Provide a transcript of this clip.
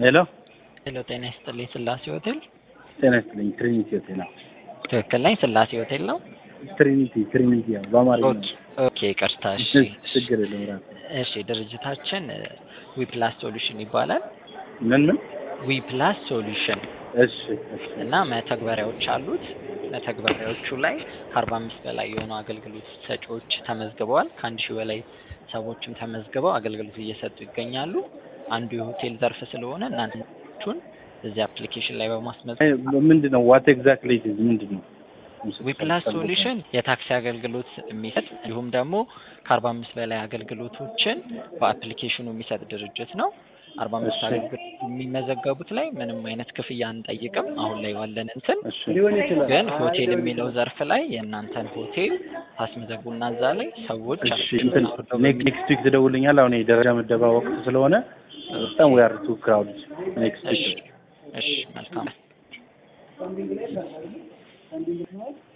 ሄሎ ሄሎ ጤና ይስጥልኝ ስላሴ ሆቴል ጤና ይስጥልኝ። ትሪኒቲ ሆቴል ነው። ትክክል ነኝ ስላሴ ሆቴል ነው ትሪኒቲ ትሪኒቲ ያው በአማርኛ ኦኬ ኦኬ ይቅርታ እሺ ችግር የለም ራሱ እሺ ድርጅታችን ዊፕላስ ሶሉሽን ይባላል ምን ምን ዊፕላስ ሶሉሽን እሺ እሺ እና መተግበሪያዎች አሉት መተግበሪያዎቹ ላይ ከአርባ አምስት በላይ የሆኑ አገልግሎት ሰጪዎች ተመዝግበዋል ከአንድ ሺህ በላይ ሰዎችም ተመዝግበው አገልግሎት እየሰጡ ይገኛሉ አንዱ የሆቴል ዘርፍ ስለሆነ እናንተን እዚህ አፕሊኬሽን ላይ በማስመዝገብ ምንድን ነው ዋት ኤግዛክትሊ ኢዝ ምንድን ነው ዊፕላስ ሶሉሽን የታክሲ አገልግሎት የሚሰጥ እንዲሁም ደግሞ ከአርባ አምስት በላይ አገልግሎቶችን በአፕሊኬሽኑ የሚሰጥ ድርጅት ነው። አርባ አምስት እሺ። አገልግሎት የሚመዘገቡት ላይ ምንም አይነት ክፍያ አንጠይቅም። አሁን ላይ ባለን እንትን እሺ ግን ሆቴል የሚለው ዘርፍ ላይ የእናንተን ሆቴል ታስመዘግቡና እዛ ላይ ሰዎች እሺ እንትን ኔክስት ዊክ ትደውልኛል። አሁን የደረጃ ምደባ ወቅት ስለሆነ በጣም ዊ አር ቱ ክራውድ ኔክስት እሺ ዊክ እሺ መልካም